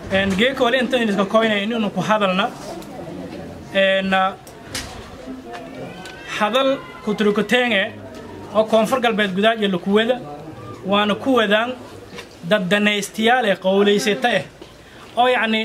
geeka wali intan iska koynaya inaynu ku hadalna hadal kuturukutenge oo koonfur galbeed gudaad iyo lakuwada waana ku wadaan dad danaystayaal ee qowlaysata ah oo yacni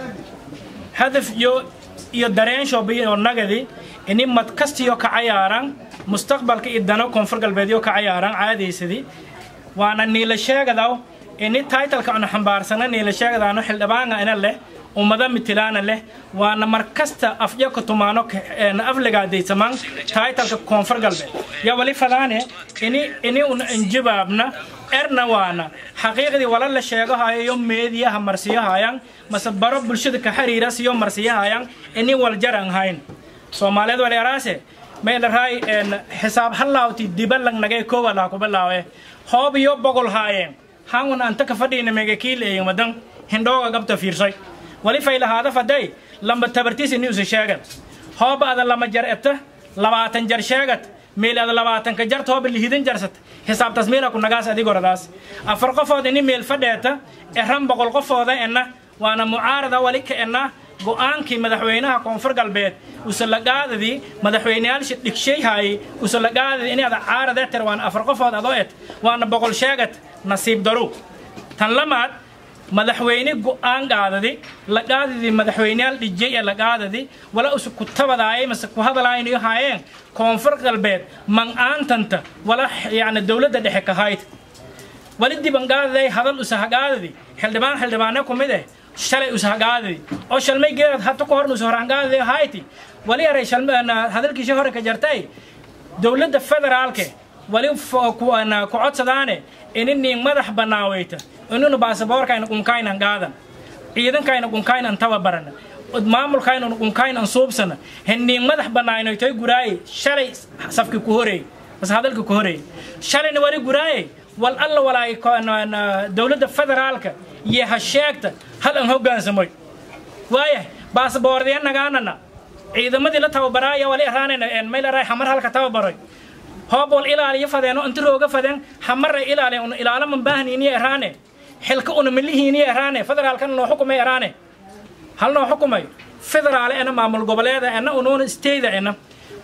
hadaf iyo iyo dareenshoobay oo nagadi ini mad kastiyo ka cayaaran mustaqbalka iyo dano koonfur galbeedyo ka cayaaran caadaysadii waana niila sheegadaw ini taitalka anu xambaarsana niila sheegadaano xildhibaanga ina leh ummada mitilaana leh waana mar kasta afyo ka tumaano afligaadaysamaan taitalka koonfur galbeed ya wali fadaane ini ini un injibaabna erna waana xaqiiqdii wala la sheegahayo yo meediyaha marsiyahayan mase baro bulshada ka xiriira siyo marsiyahayan ini waljaran hayn soomaaliyeed waleeraase meydharaay xisaab halaawti dibalang nagay kowalaa kubilaawe hoob iyo bogol haayeen hangun anta ka fadhiina mega kiileeyin wadan hindhooga gabta fiirsay wali faylahaada faday lamba tabartiis ini usa sheegad hooba ada lama jar ebta labaatan jar sheegad meel ada labaatanka jarta hooba lihidan jarsat xisaabtaas meela ku nagaas adigoradaas afar qofood ini meel fadheeta eran boqol qofooda enna waana mucaarada wali ka enna go'aankii madaxweynaha koonfur galbeed usalagaadadii madaxweyneyaasha dhigshayhaayey usalagaadadii ini ada caarade tir waana afar qofood adoo et waana boqol sheegad nasiib daru tan lamaad madaxweyne go'aan qaadadi la qaadadii madaxweyneyaal dhijay ee la qaadadi wala usu ku tabadaayay mase ku hadalaaynayo haayeen koonfur galbeed man'aantanta wala yacni dowladda dhexe ka hayd wali dibanqaadaday hadal usahaqaadadi xildhibaan xildhibaane ku mid eh shalay usahaqaadadi oo shalmay geerad hata ku horna usahoranqaadadi hayti wali aray hadalkiisha hore ka jartay dowladda federaalke wali ku codsadaane ini nin madax banaaweyta inunu baasaboorkayna qunkaynan qaadan ciidankayna qunkaynan tababarana maamulkayna qunkaynan suubsana heniin madax banaaynoytoy guraaye shalay safki ku horeey mase hadalki ku horeey shalayna wali guraaye wal alla walaay dowladda federaalka iyo ha sheegta hal an hoggaansamoy waaya baasaboordiya nagaanana ciidamadii la tababaraaya wali araanayna mayl araay xamar halka tababaroy hoob wal ilaaliyo fadeeno inta rooga fadeen xamaray ilaaliya una ilaalo man baahniiniyo eraane xilka una milihiiniyo eraane federaalkana noo xukumay eraane hal noo xukumay federaale ena maamul goboleeda ena unuuna steyda ena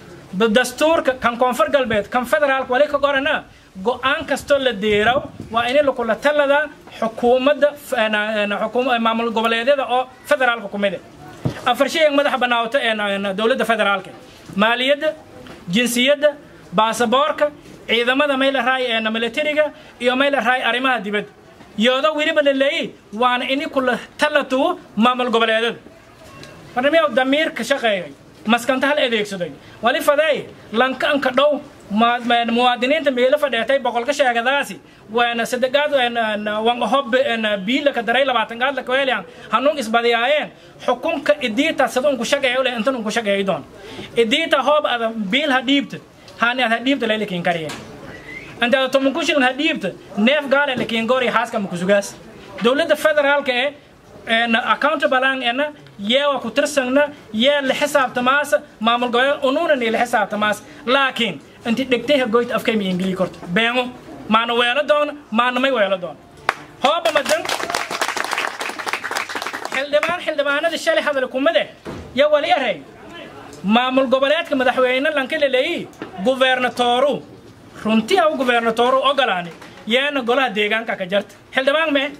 dastuurka kan koonfur galbeed kan federaalka wali ka qorana go'aan kastoo la deeraw waa ini lakula taladaa xukuumadda maamul goboleedyada oo federaalka ku mide afar shay madaxa banaawata dowladda federaalka maaliyadda jinsiyadda baasaboorka ciidamada mayla raay ee militariga iyo mayla raay arrimaha dibadda yoodo weliba la leeyi waana ini kula talatu maamul goboleedyada barnamiyaw damiirka shaqeeyay maskanta hal adeegsaday wali fadeey lanka anka dhow muwaadiniinta meelo fadheetay boqolka sheegadaasi waana sadegaad wan hob biila ka daray labaatan gaad la kaweliyan hanuun isbadiyaayeen xukunka idiita sida unku shaqeeyo le intan unku shaqeeyo doon idiita hoob ada biil ha dhiibta hani ad ha dhiibta lelekin kariye anta ada tomanku shilin ha dhiibta neef gaale lekin gori haaska makusugaas dowladda federaalka ee accountable ena yeewa ku tirsangna yee la xisaabtamaas maamul goboleed unuunani la xisaabtamaas laakiin inti dhegtay hagoyta afkay ma ingili korto beengo maana weelo doona maana may weelo doona hooba madan xildhibaan xildhibaanada shalay hadal kumade ya wali arey maamul goboleedka madaxweyne lanka laleeyi gubernatooru runtii au gubernatooru ogolaani yeena golaha deegaanka ka jarta xildhibaan mee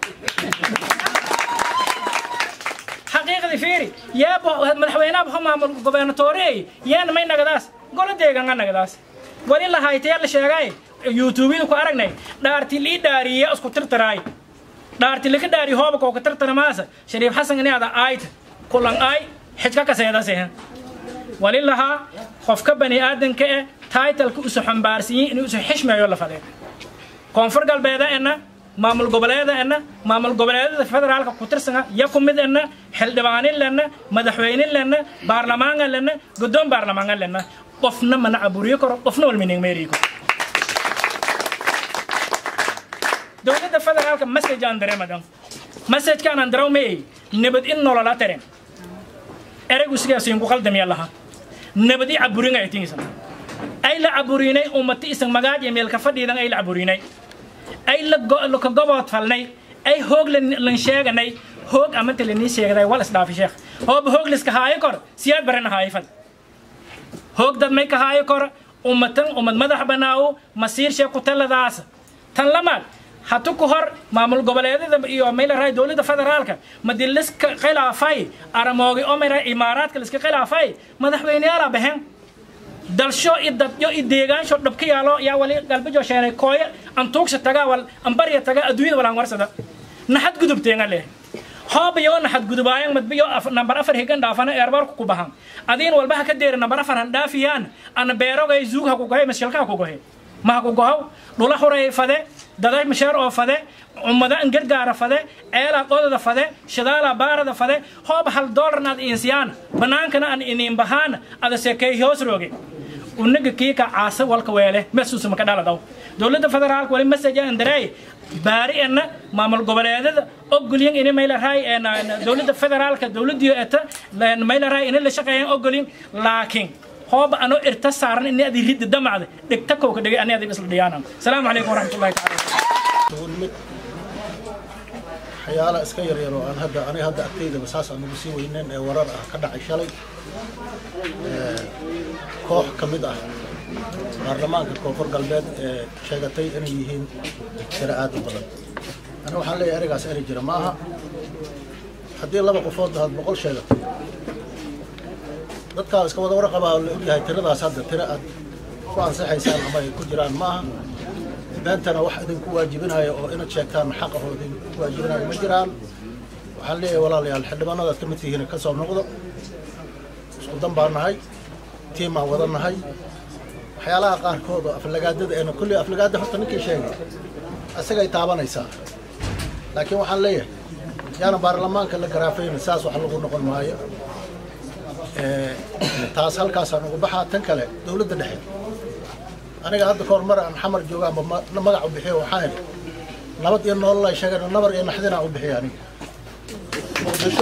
xaqiiqdii fiiri yeebo madaxweynaha ho maamul gobernatoorey yeena may nagadaas golo deegaanka nagadaas wali lahaytaya la sheegay youtubeyada ku aragnay dhaarti lii dhaariye isku tirtiraay dhaarti lika dhaari hooba kooka tirtiramaasa shariif xasan ini ada aayta kulan aay xijka kaseedasehen wali lahaa qofka bani aadanka eh taitalka usu xambaarsiyin inuu isu xishmeeyo la fadee koonfur galbeeda ena maamul goboleeda ena maamul goboleedada federaalka ku tirsana ya ku mid ena xildhibaanin lena madaxweynin lena baarlamaangan lena guddoon baarlamaangan lena qofna mana caburiyo karo qofna walmining meeriyo karo dowladda federaalka message aan dareemadan message-kaan aan daraw meey nabad in nolola taren eraygu sigaasiin ku qaldamiya laha nabad i caburin ay tingisan ay la caburinay ummati isan magaaj iyo meelka fadhiidan ay la caburinay ay la ka gobood falnay ay hoog lan sheeganay hoog amanta lanii sheegday wal isdhaafi sheekh hooba hoog liska haayo kor siyaad barana haayo fad hoog dad may ka haayo kor ummatan ummad madax banaawo masiir shee ku taladaasa tan lamaad hatu ku hor maamul goboleedyada iyo maylaray dowladda federaalka madi liska khilaafay aramoogi oo mayra imaaraadka liska khilaafay madaxweyneyaala baxeen dalsho i dadyo i deegaansho dhabka yaalo yaa wali galbejo sheenay kooye antuugsa taga wal ambarya taga adduunyada walaan warsada naxad gudubteenga leh hoob iyo naxad gudubaayan madbiyo nambar afar higan dhaafana eerbarku ku bahan adiin walba ha ka deeri nambar afar han dhaafiyaan ana beerogay zuug ha ku gohay mashalka ha ku gohay ma ha ku gohow dhula huray fade daday masheer oo fade ummada an gargaara fade ceelaa qodada fade shidaalaa baarada fade hoob hal doolarna ad insiyaan banaankana an iniin bahaana ada seekay hoos rooge unaga kiika caasa walka weele mesuusa maka dhaladaw dowladda federaalka wali message aan dareey baari ena maamul goboleedada ogolyin ini maylaray dowladda federaalka dowladiyo eta maylaray ini la shaqeeyan ogolyin laakiin hooba ano irta saaran ini adi ridda damacda dhigta kowka dhigay ani adi isla dhiyaanan asalaamu calaykum waraxmatullahi taala mid waxyaala iska yaryar oo aan hadda aniga hadda agtaydaba saas aan ugu sii weyneyn ee warar ah ka dhacay shalay koox ka mid ah baarlamaanka koonfur galbeed ee sheegatay inay yihiin tiro aad u badan aniga waxaan leeyahay ereygaas erey jira ma aha haddii laba qofood aad boqol sheegato dadkaa iska wada warqabaa oo la ogyahay tiradaas hadda tiro aad ku ansaxaysaan ama ay ku jiraan ma aha beentana wax idinku waajibinaya oo inaad sheegtaan xaq ahoo idinku waajibinaya ma jiraan waxaan leeyahay walaalayaal xildhibaanadaad ka mid tihiin ka soo noqdo isku dan baan nahay tiimaan wada nahay waxyaalaha qaarkood oo aflagaadada eena kulli aflagaada horta ninkii sheegay isagay taabanaysaa laakiin waxaan leeyahay yaana baarlamaanka la garaafayna saas wax lagu noqon maayo taas halkaasaan ugu baxaa tan kale dowladda dhexe aniga hadda kahor mar aan xamar jooga amba magac u bixiyo waxaan idhi nabad iyo nolol ay sheegeen nabar iyo naxdinaan u bixiya aniga muqdisho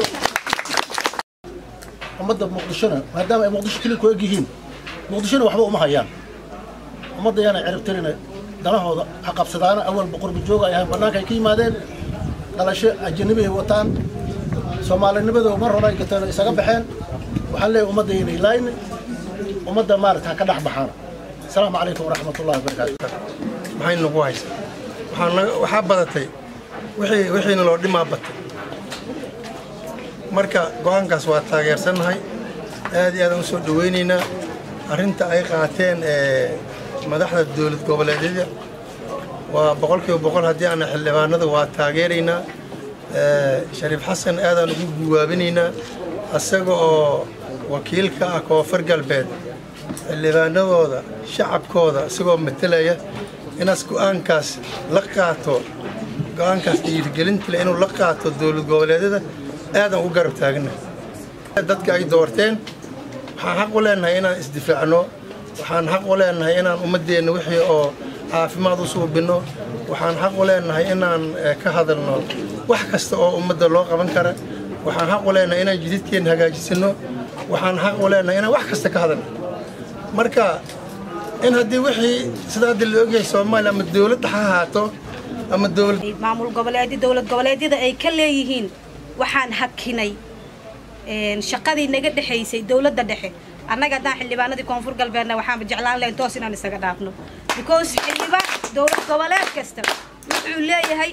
ummadda muqdishona maadaama ay muqdisho keli ku eg yihiin muqdishona waxba uma hayaan ummadda yaana ciribtirina danahooda ha qabsadaana awalba qurbi jooga ay ahayn bannaanka ay ka yimaadeen dhalasho ajanabi ay wataan soomaalinimadooda mar hore ay gateen isaga baxeen waxaan leeyahay ummadda inay laayni ummadda maarata ha ka dhex baxaana asalaamu calaykum waraxmat ullahi wabarakaatu maxay nagu haysaa waxaa naga waxaa badatay wixii wixiina loo dhimaa batay marka go-aankaas waa taageersannahay aad iyo aadaan u soo dhowaynaynaa arrinta ay qaateen ee madaxda dowlad goboleedyada waa boqolkiiba boqol haddii aana xildhibaanada waa taageeraynaa shariif xasan aadaan ugu guwaabinaynaa isaga oo wakiilka ah koonfur galbeed xildhibaanadooda shacabkooda isagoo matelaya inaas go-aankaas la qaato go-aankaas dhiirigelinta leh inuu la qaato dowlad goboleedyada aadaan u garab taagna dadka ay doorteen waxaan xaq u leenahay inaan isdifaacno waxaan xaq u leenahay inaan ummaddeenna wixii oo caafimaad u suubinno waxaan xaq u leenahay inaan ka hadalno wax kasta oo ummadda loo qaban kara waxaan xaq u leenahay inaan jididkeenna hagaajisano waxaan xaq u leenahay inaan wax kasta ka hadalno marka in haddii wixii sida hadda la ogyahay soomaaliya ama dowladda ha ahaato ama dowlad maamul goboleedi dowlad goboleedyada ay ka leeyihiin waxaan hakinay shaqadii naga dhexaysay dowladda dhexe annaga haddaan xildhibaanadii koonfur galbeedna waxaanba jeclaan lahayn toos inaan isaga dhaafno because xildhibaan dowlad goboleed kasta wuxuu leeyahay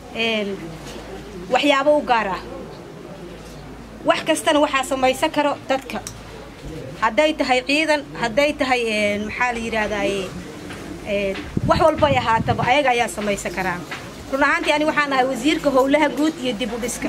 waxyaabo u gaar ah wax kastana waxaa samaysan karo dadka hadday tahay ciidan hadday tahay maxaa la yidhaahdaye wax walbay ahaataba ayaga ayaa samaysan karaa run ahaantii ani waxaan ahay wasiirka howlaha guud iyo dib u dhiska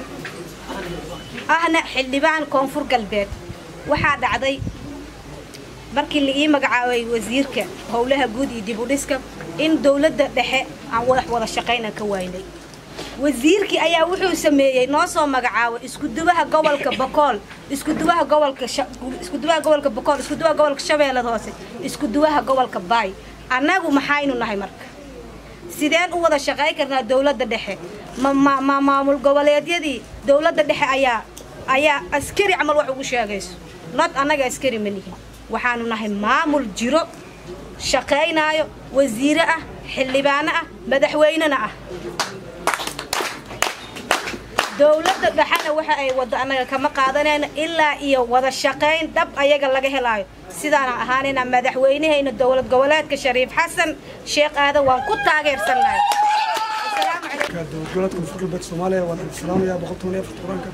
ahna xildhibaan koonfur galbeed waxaa dhacday markii la ii magacaabay wasiirka howlaha guud iyo dib u dhiska in dowladda dhexe aan wadax wada shaqaynan ka waynay wasiirkii ayaa wuxuu sameeyey noo soo magacaabo iskudubaha gobolka bokool iskudubaha gobolka iskudubaha gobolka bokool iskudubaha gobolka shabeellada hoose iskudubaha gobolka baay annagu maxaynu nahay marka sideen u wada shaqayn karnaa dowladda dhexe ma ma maamul goboleedyadii dowladda dhexe ayaa ayaa askari camal wax ugu sheegayso not annaga askari ma nihin waxaanu nahay maamul jiro shaqaynaayo wasiire ah xildhibaano ah madaxweynena ah dowladda dhexena waxa ay waddo annaga kama qaadanayno ilaa iyo wada shaqayn dhab ayaga laga helaayo sidaana ahaanayna madaxweynahayna dowlad goboleedka shariif xasan sheekh aadan waan ku taageersannahay asalaamu calaykum dowlad goboleedka koonfur galbeed soomaaliya waan idin salaamayaa boqol toban iyo afarta quraanka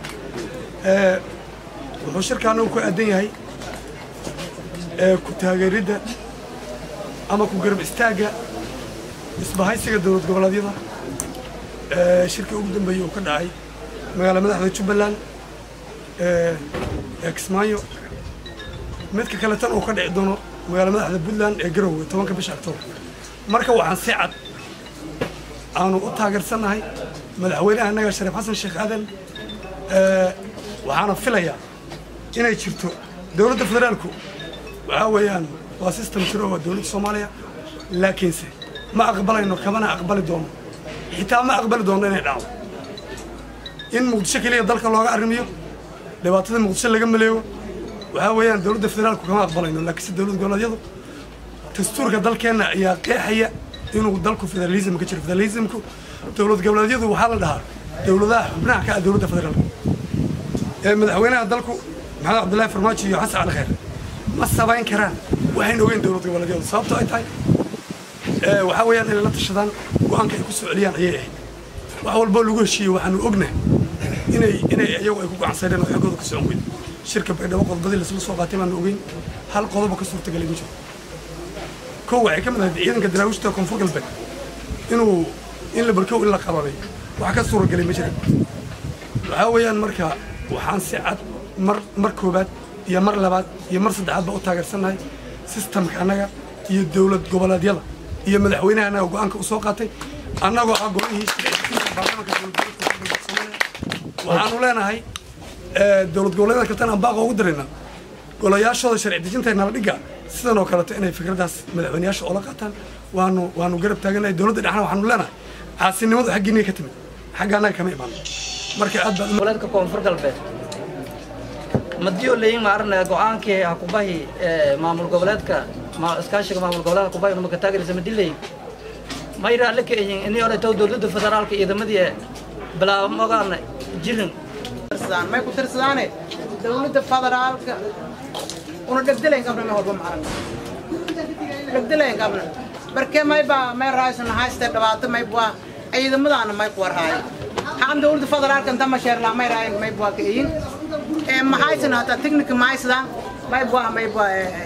wuxuu shirkaana uu ku aadan yahay ku taageeridda ama ku garab istaagga isbahaysiga dowlad goboleedyada shirkii ugu dambeeyey uu ka dhacay magaala madaxda jubbaland ee kismaayo midka kale tan uu ka dhici doono magaala madaxda puntland ee garowe tobanka bisha octoobar marka waxaan si cad aanu u taageersannahay madaxweynaha annaga shariif xasan sheekh aadan waxaana filayaa inay jirto dowladda federaalku waxaa weeyaan waa system jiro waa dowladda soomaaliya laakiinse ma aqbalayno kamana aqbali doono xitaa ma aqbali doono inay dhacdo in muqdisho keliya dalka looga arrimiyo dhibaatada muqdisho laga maleego waxaa weeyaan dowladda federaalku kama aqbalayno laakiinse dowlad goboleedyadu dastuurka dalkeenna ayaa qeexaya inuu dalku federalism ka jiro federalismku dowlad goboleedyadu waxaa la dhahaa dowladaha xubnaha ka ah dowladda federaalka ee madaxweynaha dalku maxamed cabdullaahi farmaajo iyo xasan cali khayr ma sabayn karaan waxayna ogeyn dowlad goboleedyadu sababto ay tahay waxaa weeyaan inay la tashadaan go-aanka ay ku soo celiyaan ayay ahayd wax walboo lagu heshiiyey waxaanu ognahay inay inay iyagu ay ku gacansaydeen oo xooggooda ka socon weyn shirka baydhabo qodobadii lasla soo qaatay baanu ogeyn hal qodobo ka suurtagalay ma jiro kow waxay ka mid ahayd ciidanka daraawiishta koonfur galbeed inuu in la barkow in la qabanay wax ka suuragelay ma jiran waxaa weeyaan marka waxaan si cad mar mar koobaad iyo mar labaad iyo mar saddexaad baa u taageersannahay sistamka annaga iyo dowlad goboleedyada iyo madaxweynaha annaga go-aanka u soo qaatay annagoo ah golihii sharciga baarlamanka dowlad goboleedka koonfur galbeed soomaaliya waxaanu leenahay dowlad goboleedyada kaltan aan baaqa ugu daraynaa golayaashooda sharci dejinta nala dhiga sidan oo kaleeto inay fikraddaas madaxweyneyaasha oola qaataan waanu waanu garab taaganahay dowladda dhexna waxaanu leenahay caasinimadu xaggiinay ka timid xagga annaga kama imaan marka aad baad goboleedka koonfur galbeed madiyo leeyin maarna go-aankii hakubahi ee maamul goboleedka iskaashiga maamul goboleedka hakubahi numaka taageerisa madileyin may raalle ka yihiin inii ole taw dowladda federaalka ciidamadii bilaabmogaana jirin may ku tirsadaane dowladda federaalka una dhegdelayn qabna ma horba maaragna dhegdelayn qabna barke may baa may raaysan hayste dhibaato may bua ciidamadaana may kuwar haayo haan dowladda federaalka inta ma sheerlaa may raayan may bua ka iyin ee mahaysan hata technique mahaysadaan may bua may bua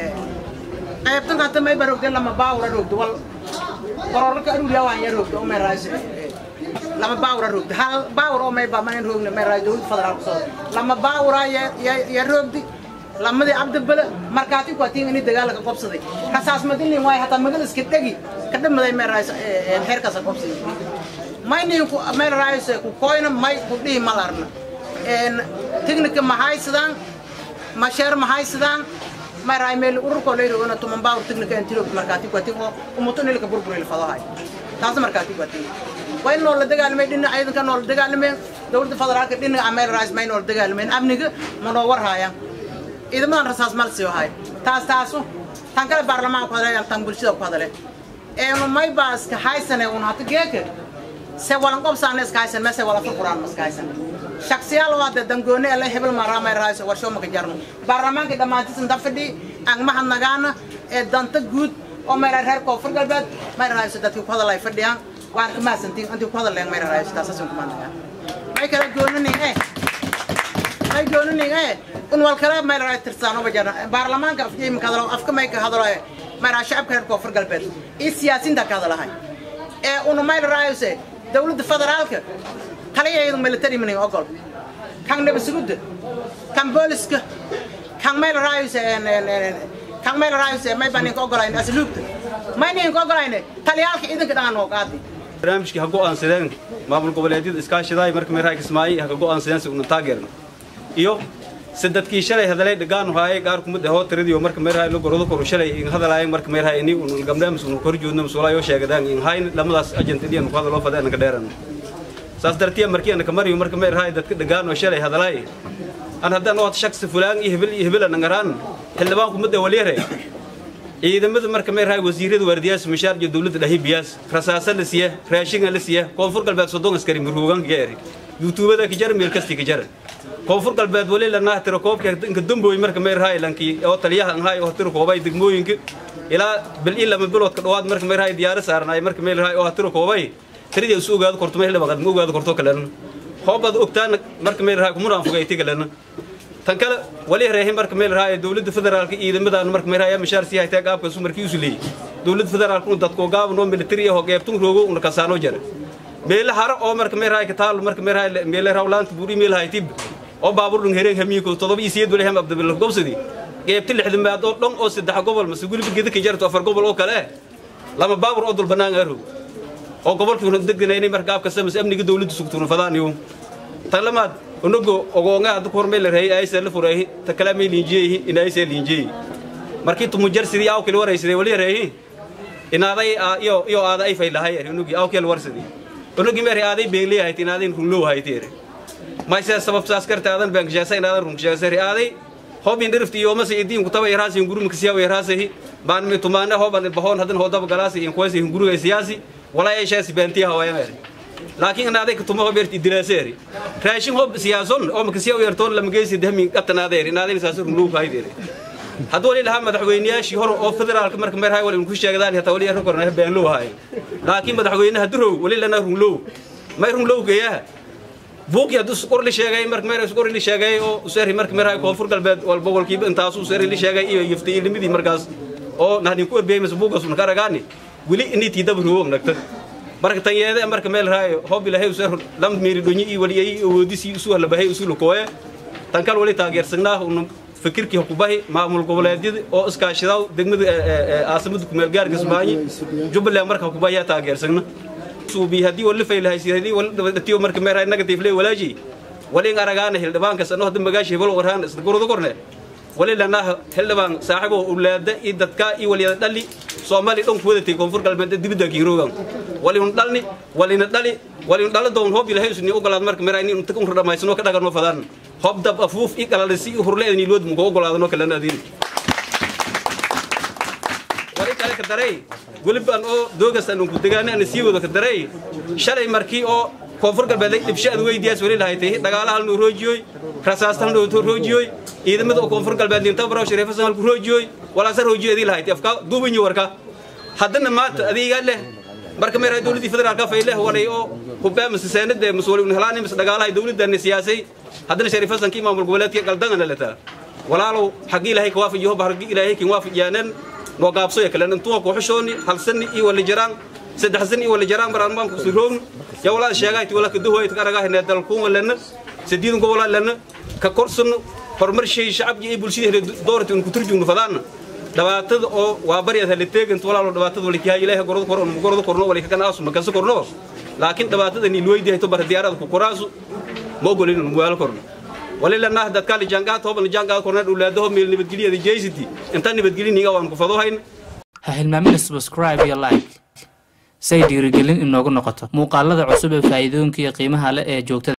qaybtan hata may ba rogde lama baawra rogdo wal kororka aruuriya waan ya rogdo may raaysan lama baawra rogdo hal baawr oo may ba manin rogna may raayo dowladda federaalka soo lama baawra ya ya rogdi lamadii cabdibale markaati ku atiin ini dagaalka qobsaday rasaas madinin waay hataa magal iska dhegi ka dhamaday may raayso heerkaas qobsaday maynin ku may raayso ku koyna may ku dhihi malarna een technique ma haysadaan ma sheer ma haysadaan may raay meel ururko leeyahay wana tuman baa technique aan tiro markaati ku atiin oo umuton ilka burbur il fadahay taas markaati ku atiin way noo la dagaalmay dhinaca ciidanka noo la dagaalmay dowladda federaalka dhinaca meel raayis may noo la dagaalmay amniga ma noo war haayaan ciidamadan rasaas mal sii ahay taas taasu tan kale baarlamaanka ku hadlay tan bulshada ku hadlay eenu may baa iska haysane un hata geeka se walan qobsaana iska haysan mase wala furfuraan ma iska haysan shaksiyaal waa de dangooni ele hebel maraa may rahayso warsho maka jarno baarlamaanka dhammaantiis inta fadhi aan mahad nagaana ee danta guud oo may reer koonfur galbeed may rahayso dadkii ku hadalay fadhiyaan waan ka mahadsantiin intii ku hadalayan may rahayso taasaasun kuma nagaa may kala goonanin eh may goonanin eh un wal kale may raay tirsaano bajana baarlamaanka afkii ma kadalo afka may ka hadalo may raay shacabka reer koonfur galbeed iyo siyaasiyiinta ka hadalahay ee un may raayse dowladda federaalka taliyaheedu military minin ogol kan nabasugudda kan booliska kan may raayse kan may raayse may baa ninka ogolayn asluubta may ninka ogolayn taliyaalka ciidanka dhan oo qaadi barnaamijkii ha go'aansadeen maamul goboleedyada iskaashidaay marka meeraha kismaayi ha ka go'aansadeen si una taageerno iyo sadadkii shalay hadalay dhagaan haayay qaar kumid ahoo tiradiyo marka meeraha la gordo koru shalay in hadalaayay marka meeraha ini un gamdaamis un kor joodno masuulaayo sheegadaan in hayn lamadaas agent idiyan ku hadaloo fadeen ka dheeran saas dartiya markii aan ka mariyo marka meeraha dadka dhagaan oo shalay hadalaay an haddaan oo shakhsi fulaan iyo hebel iyo hebel aan ngaraan xildhibaan kumid ah waliyare ciidamada marka meerahay wasiirada waardiyaas mishaar iyo dowladda dhahi biyaas rasaasa la siiya raashinga la siiya koonfur galbeed soddon askari marhuugan gaari yuutubada ka jara meel kasti ka jara koonfur galbeed wali la nahtiro koobka inka dambooy marka meerahay lankii oo taliyaha anhay oo tiro koobay degmooyinka ilaa bil ii lama bilood ka dhawaad marka meerahay diyaaro saarnaay marka meerahay oo tiro koobay tiradii isu ogaado korto meel labaqad ma ogaado korto kalena hoobad ogtaan marka meerahay kumuraan fogayti kalena tan kale wali reehin marka meel raaya dowladda federaalka ciidamadan marka meel raaya mishaar sii haytaa gaabka su markii isu leeyay dowladda federaalka uu dadku gaab noo military ah oo geebtun roogo una kasaano jara meel hara oo marka meel raaya ka taal marka meel raaya meel rawlaanta buuri meel haytib oo baabuur dhun hereen hamiiko todoba iyo siyeed wali ham abdul gobsadi geebta lixdan maad oo dhan oo saddex gobol mase guriga geda ka jarto afar gobol oo kale lama baabuur oo dul banaan aro oo gobolkii una deganaynay marka gaabka samas amniga dowladda sugtuuna fadaaniyo tan lamaad unugu ogoonga hadda ku hormay la reeyay aysa la furay ta kala may liinjiyay in aysa liinjiyay markii tu mujar sidii aw kale waraysiday wali reeyay inaaday iyo iyo aada ay fay lahay unugi aw kale warsadii unugi meeri aaday beelay hayt inaaday runloo haytay ma isa sabab saas karta aadan bank jaasa inaadan run jaasa aaday hobin dirifti iyo masi idin ku tabay raasi guruma kasiya way raasi baan mi tumaana hoban bahoon hadan hodaba galaasi in qoysi guriga siyaasi wala ay shaasi bantiya hawaya laakiin ana adeeg tumo beerti dilaaseeri raashin hob siyaason oo makasiya u yartoon lama geysi dahmi qatanadeeri inaadin saas runuu faa'iideeri hadduu wali lahaa madaxweynayaashii hore oo federaalka marka meerahay wali ku sheegdaan hataa wali yarko korna been loo haay laakiin madaxweynaha durow wali lana runlow may runlow geeyaha buuqii hadduu qorli sheegay marka meerahay qorli sheegay oo useeri marka meerahay koonfur galbeed walba walkiiba intaas useeri li sheegay iyo yifti ilmidii markaas oo nahdin ku erbiyay mas buuqas una karagaani wali intii dabruwo nagta marka tan yeede marka meel raayo hob ilahay usoo lam miiri dhonyi iyo wali ay awoodisi isu wala bahay isu lukooye tan kal wali taageersanaa uu fikirkii hukubahi maamul goboleedyada oo iskaashadaa degmada aasamada kumeel gaarka Soomaali Jubbaland marka hukubaya taageersana suubi hadii wali faylahay sidii wali dhatiyo marka meel raayo negative lay walaaji wali aragaana hildhibaanka sano hadda magaashi hebel warhaan isla gurdo korne wali lana hildhibaan saaxibo ulaada iyo dadka iyo waliyada dhali Soomaali dhan ku wadatay koonfur galbeed dibadda kiiroogan wali un dhalni wali na dhali wali un dhala doon hoob ilahay usni ogolaad marka meeray in inta un dhamaysano ka dhagano fadaan hoob dab afuuf i kala lisi hurleedni lood mu ogolaadano kala naadin wali kale ka daray waliban oo doogastan ku degaana aan sii wado ka daray shalay markii oo koonfur galbeed dibshaad weydiyaas wali lahayd dagaalaha noo roojiyoy rasaastan noo roojiyoy ciidamada oo koonfur galbeed inta baraw shariifasan halku roojiyoy wala sar roojiyo idii lahayd afka duubanyo warka haddana maanta adiga leh marka meeray dawladii federaalka fayleh walay oo hubba masaasanada mas'uuliyiin helaan mis dagaalaha dawladdan siyaasay haddana shariifasan kii maamul goboleedka galdan la leetaa walaalow xaqii ilaahay ka waafajiyo barqii ilaahay kin waafajiyaanan noo gaabso ya kale intuu ku xishooni hal sani iyo wala jiraan saddex sani iyo wala jiraan maraan maan ku siroon ya walaal sheegay wala ka duhoy ka aragaa inay dalkuun walana sidiidan gobol lana ka korsan horumar shay shacabki iyo bulshada doorta in ku turjumno fadaan dhawaatada oo waa baryad hal teegan walaalo dhawaatada wali kiyaa ilaahay gordo korno gordo korno wali ka kanaasu ma kaso korno laakiin dhawaatada ni luweydi to bar diyaarada ku koraasu ma ogolin mu wala korno wali lana dadka li jangaad hoban jangaad korna dhulaadaho meel nabadgeliyada jeysiti inta nabadgeliniga waan ku fadohayn ha hilmaamina subscribe iyo like say dhiirigelin inoogu noqoto muuqaalada cusub ee faa'iidooyinka iyo qiimaha leh ee joogtada